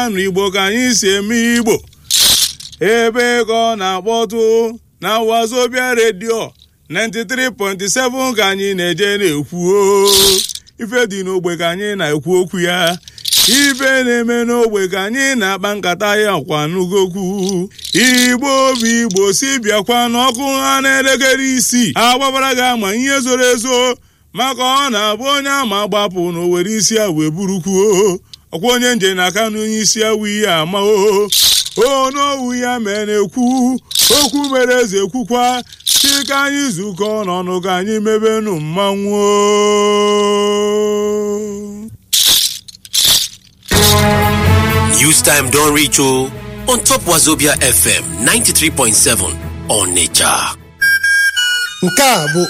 anụ igbo ka anyị si eme igbo ebe ka ọ na-akpọtụ na wazobia redio 93.7 ka anyị na-eje na-ekwu ife dị n'ogbe ka anyị na-ekwu okwu ya ife na-eme n'ogbe ka anyị na-akpa nkata ya kwa n'ugokwu igbo bụ igbo si bịakwa n'ọkụ ha n'elekere isii agbabara gị ama ihe zoro ezo maka ọ na-abụ onye ama gbapụ na owere isi a wee burukwuo ọkwa onye nje na aka n'onye isi awụ ihe ama o onowu ya mere na-ekwu okwu mere eze ekwukwa si ka anyị zukọ n'ọnụ ka anyị mebenu mmanwụ News time don reach o on top Wazobia FM 93.7 Onitsha. nke a bụ